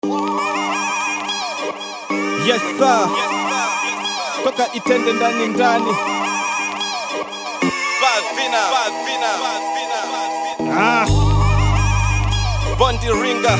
Yes sir. Toka itende ndani ndani. Bavina. Ah. Bondi Ringa.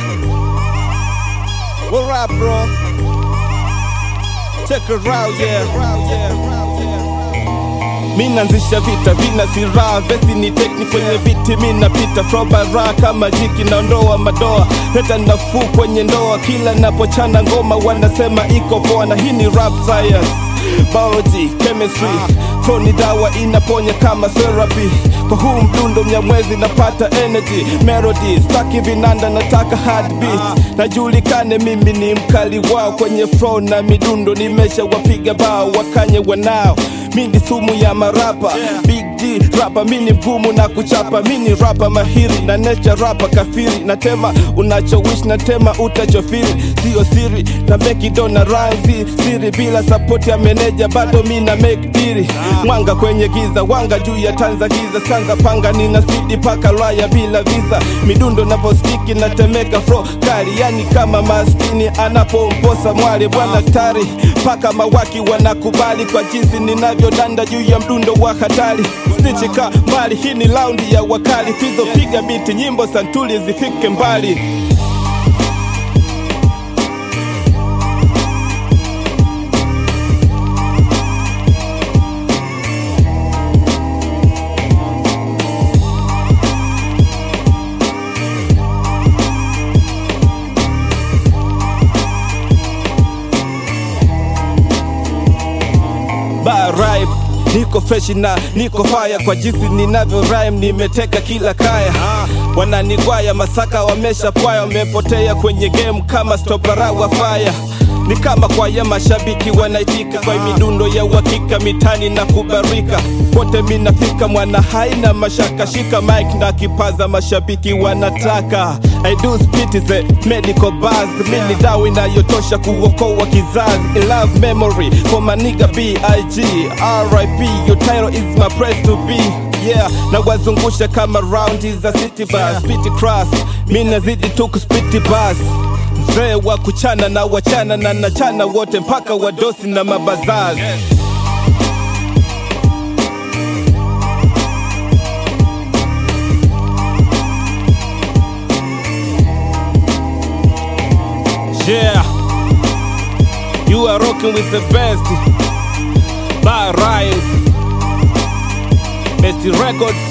What up, bro? Check it out, yeah. Mi naanzisha vita vina silaha vesi ni tekni kwenye viti mi napita frobara kama jiki naondoa madoa leta nafuu kwenye ndoa kila napochana ngoma wanasema iko poa na hii ni rap science biology chemistry flow ni dawa inaponya kama therapy kwa huu mdundo mnyamwezi napata energy melody staki vinanda nataka heartbeat najulikane mimi ni mkali wao kwenye flow na midundo nimesha wapiga bao wakanye wanao mi ni sumu ya marapa big d rapa mi ni mgumu na kuchapa mi ni rapa mahiri na necha rapa kafiri natema unachowish natema utachofiri sio siri na mekido na ranzi siri bila sapoti ya meneja bado mi na make diri mwanga kwenye giza wanga juu ya tanza giza sanza panga nina spidi paka raya bila visa midundo naposkiki natemeka fro kali yani kama maskini anapomposa mwale bwana tari paka mawaki wanakubali kwa jinsi ninavyodanda juu ya mdundo wa hatari stichika mali hii ni laundi ya wakali fizo piga biti nyimbo santuli zifike mbali Bar rhyme niko fresh na niko fire kwa jinsi ninavyo rhyme nimeteka kila kaya wananigwaya masaka wamesha pwaya wamepotea kwenye game kama stopara wa fire ni kama kwaya mashabiki wanaitika kwa midundo ya uhakika mitani na kubarika pote minafika mwana haina mashaka shika mic na kipaza mashabiki wanataka I do spit is a medical buzz mini dawa inayotosha kuokoa kizazi In love memory for my nigga B.I.G R.I.P your title is my place to be yeah na wazungusha kama raundi za city bus spiti cross mi nazidi tu kuspiti bus mzee wa kuchana na wachana na nachana wote mpaka wadosi na mabazazi Yeah, you are rocking with the best. By Rise, Best Records.